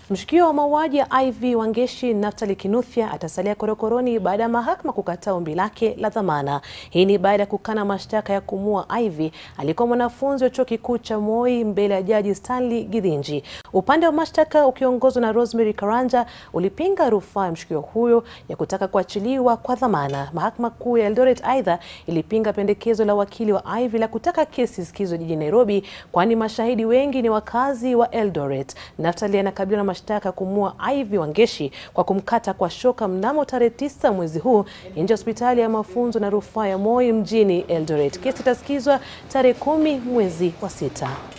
Mshukiwa wa mauaji ya Ivy Wangeshi Naftali Kinuthia atasalia korokoroni baada ya mahakama kukataa ombi lake la dhamana. Hii ni baada ya kukana mashtaka ya kumua Ivy alikuwa mwanafunzi wa chuo kikuu cha Moi mbele ya jaji Stanley Githinji. Upande wa mashtaka ukiongozwa na Rosemary Karanja ulipinga rufaa ya mshukiwa huyo ya kutaka kuachiliwa kwa dhamana. Mahakama Kuu ya Eldoret aidha ilipinga pendekezo la wakili wa Ivy la kutaka kesi isikizwe jijini Nairobi, kwani mashahidi wengi ni wakazi wa Eldoret. Naftali anakabiliwa na mashtaka kumua Ivy Wangeshi kwa kumkata kwa shoka mnamo tarehe tisa mwezi huu nje ya hospitali ya mafunzo na rufaa ya Moi mjini Eldoret. Kesi itasikizwa tarehe kumi mwezi wa sita.